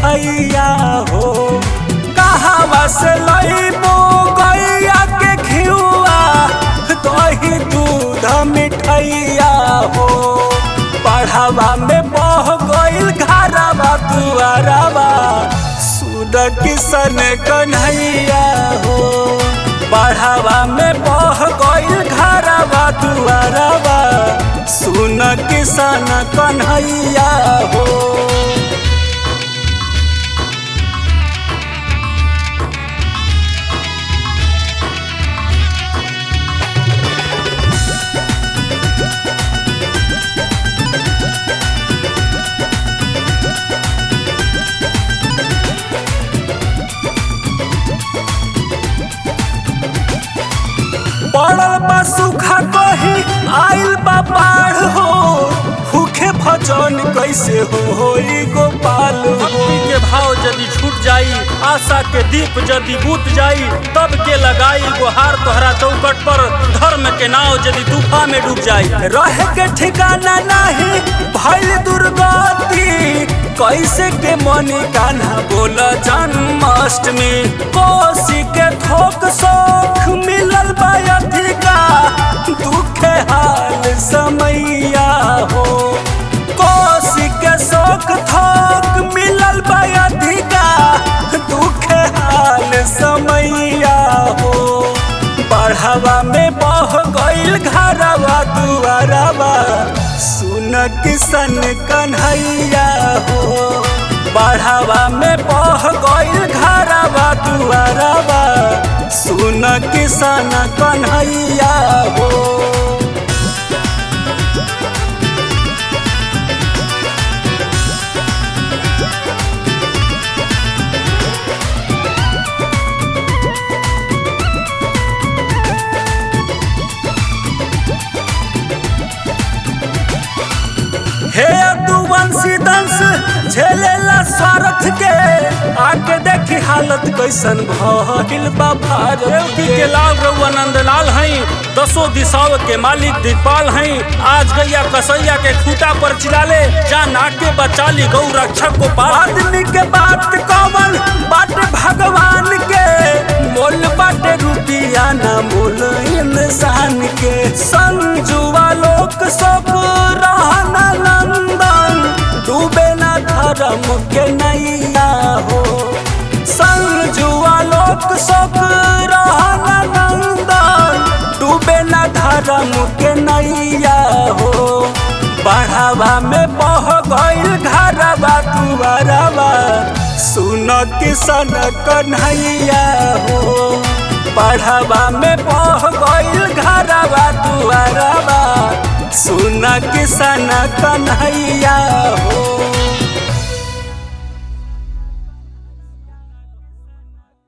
मिठैया हो कहावा से लईबो गैया के घिउआ दही दूध मिठैया हो पढ़ावा में बह गईल घरवा दुआरवा सुन किसन कन्हैया हो पढ़ावा में बह गईल घरवा दुआरवा सुन किसन कन्हैया हो पड़ल बा सुखा कही आइल बा बाढ़ हो भूखे भजन कैसे हो होई गोपाल हो भक्ति के भाव यदि छूट जाई आशा के दीप यदि बुत जाई तब के लगाई गुहार तोहरा चौकट पर धर्म के नाव यदि तूफा में डूब जाई रह के ठिकाना नहीं भइल दुर्गति कैसे के मनी कान्हा बोल जन्माष्टमी कोसी के थोक सोख मिलल बा अधिका दुखे हाल समैया हो कोसी के शोक थोक मिलल बा अधिका दुखे हाल समैया हो बढ़ावा में बह गईल घरवा दुआरवा सुन किसन कन्हैया हो बढ़ावा में बह गईल घरवा दुआरवा सुन किसन कन्हैया हो हे दुवंशी दंश झेलेला स्वार्थ के आके देखी हालत कैसन भइल बा भारत देवकी के लाल रघु आनंद लाल हई दसों दिशाओं के मालिक दिखपाल हई आज गैया कसैया के खूटा पर चिलाले जा नाट्य बचाली गौ रक्षक को पाल आदमी के बात कवन बाटे भगवान के मोल बाटे रुपिया ना मोल इंसान के संजुआ लोक सब रहना नंदन डूबे ना धर्म के नैया हो संजुआ लोक सब रहना नंदन डूबे ना धर्म के नैया हो बढ़ावा में बह गईल घरवा दुआरवा सुन किसन कन्हैया हो बढ़ावा में बह गईल घरवा दुआरवा सुन किसन कन्हैया हो